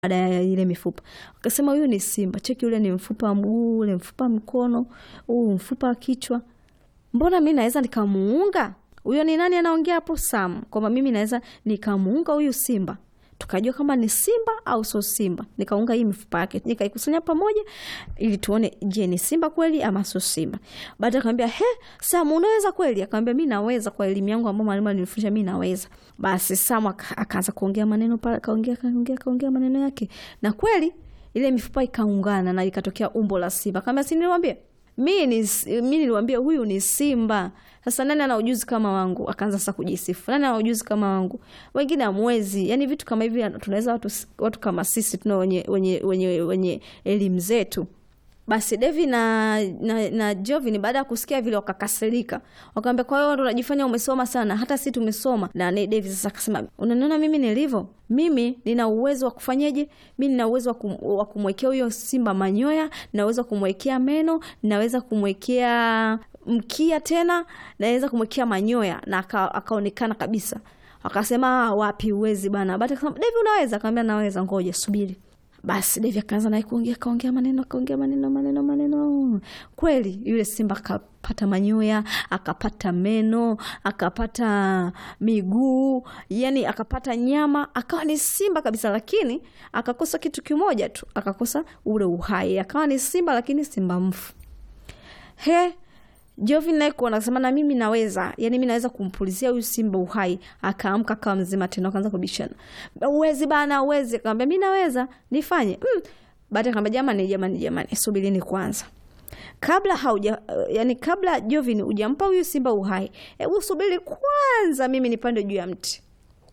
baada ya ile mifupa. Wakasema huyu ni simba, cheki ule ni mfupa wa mguu, ule mfupa wa mkono, huu mfupa wa kichwa. Mbona mi naweza nikamuunga huyo? Ni nani anaongea hapo? Sam, kwamba mimi naweza nikamuunga huyu simba tukajua kama ni simba au sio simba. Nikaunga hii mifupa yake nikaikusanya pamoja, ili tuone, je, ni simba kweli ama sio simba. Baada akamwambia, he, Sam, unaweza kweli? Akamwambia, mi naweza, kwa elimu yangu ambayo mwalimu alinifundisha mi naweza. Basi Sam akaanza kuongea maneno pale, kaongea kaongea kaongea maneno yake, na kweli ile mifupa ikaungana na ikatokea umbo la simba. Akamwambia, si niliwaambia mi ni mi niliwambia huyu ni simba. Sasa nani ana ujuzi kama wangu? Akaanza sasa kujisifu, nani ana ujuzi kama wangu? Wengine amwezi. Yani vitu kama hivi tunaweza watu, watu kama sisi tuna wenye, wenye, wenye, wenye elimu zetu. Basi Devi na, na, na Jovin baada ya kusikia vile wakakasirika, wakamwambia kwa hiyo ndo unajifanya umesoma sana, hata si tumesoma. Na Devi sasa akasema, unaniona mimi nilivyo? Mimi nina uwezo wa kufanyaje? Mi nina uwezo wa kum, wa kumwekea huyo simba manyoya, naweza kumwekea meno, naweza kumwekea mkia, tena naweza kumwekea manyoya na akaonekana kabisa. Akasema wapi, uwezi bana. Baada akasema Devi, unaweza? Akamwambia naweza, ngoja subiri. Basi Devi akaanza naye kuongea, kaongea maneno, akaongea maneno maneno maneno. Kweli yule simba akapata manyoya, akapata meno, akapata miguu, yani akapata nyama, akawa ni simba kabisa, lakini akakosa kitu kimoja tu, akakosa ule uhai. Akawa ni simba, lakini simba mfu. He, Jovin naye kuona akasema na mimi naweza, yani mimi naweza kumpulizia huyu simba uhai. Akaamka akawa mzima tena, akaanza kubishana, uwezi bana, uwezi. Akamwambia mimi naweza, nifanye mm. Baada akamwambia jamani, jamani, jamani, subirini kwanza, kabla hauja yani, kabla Jovin hujampa huyu simba uhai, hebu subiri kwanza, mimi nipande juu ya mti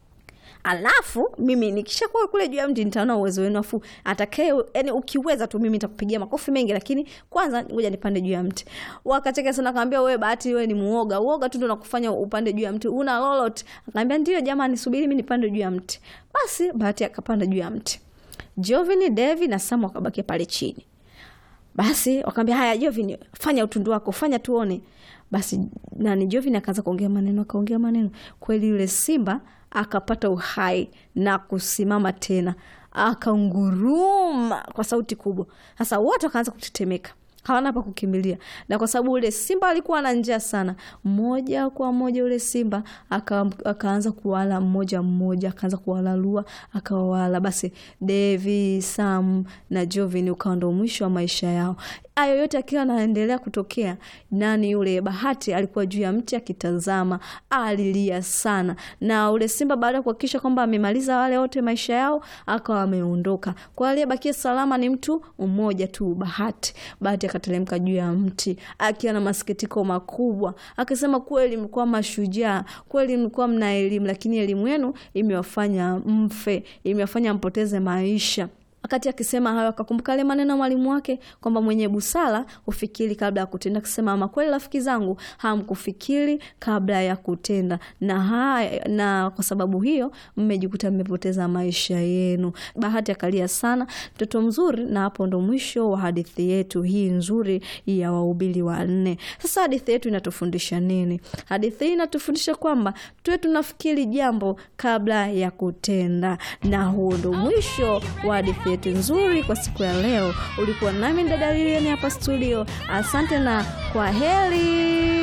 alafu mimi nikishakuwa kule juu ya mti nitaona uwezo wenu, afu atakaye yani, ukiweza tu mimi nitakupigia makofi mengi, lakini kwanza ngoja nipande juu ya mti. Wakacheka sana, akamwambia wewe Bahati, wewe ni muoga, uoga tu ndo nakufanya upande juu ya mti, una lolote? Akamwambia ndio jamani, subiri mimi nipande juu ya mti. Basi Bahati akapanda juu ya mti, Jovin, Devi na Samu wakabaki pale chini. Basi wakamwambia haya, Jovin, fanya utundu wako, fanya tuone. Basi nani, Jovin akaanza kuongea maneno, akaongea maneno. Kweli yule simba akapata uhai na kusimama tena, akaunguruma kwa sauti kubwa. Sasa wote wakaanza kutetemeka, hawana pa kukimbilia, na kwa sababu ule simba alikuwa na njaa sana, moja kwa moja ule simba aka, akaanza kuwala mmoja mmoja, akaanza kuwalalua, akawawala. Basi Devi, Sam na Jovin ukawa ndo mwisho wa maisha yao. Hayo yote akiwa anaendelea kutokea, nani yule Bahati alikuwa juu ya mti akitazama, alilia sana. Na ule simba baada ya kuhakikisha kwamba amemaliza wale wote maisha yao, akawa ameondoka. Kwa aliyebakia salama ni mtu mmoja tu, Bahati. Bahati akateremka juu ya mti akiwa na masikitiko makubwa, akisema, kweli mlikuwa mashujaa, kweli mlikuwa mna elimu, lakini elimu yenu imewafanya mfe, imewafanya mpoteze maisha. Wakati akisema hayo akakumbuka yale maneno ya mwalimu wake kwamba mwenye busara hufikiri kabla ya kutenda, akisema ama kweli rafiki zangu, hamkufikiri kabla ya kutenda, na haya, na kwa sababu hiyo mmejikuta mmepoteza maisha yenu. Bahati akalia sana, mtoto mzuri. Na hapo ndo mwisho wa hadithi yetu hii nzuri ya Wahubiri Wanne. Sasa hadithi yetu inatufundisha nini? Hadithi hii inatufundisha kwamba tuwe tunafikiri jambo kabla ya kutenda, na huo ndo mwisho wa hadithi yetu nzuri kwa siku ya leo. Ulikuwa nami dada Lilian hapa studio. Asante na kwa heri.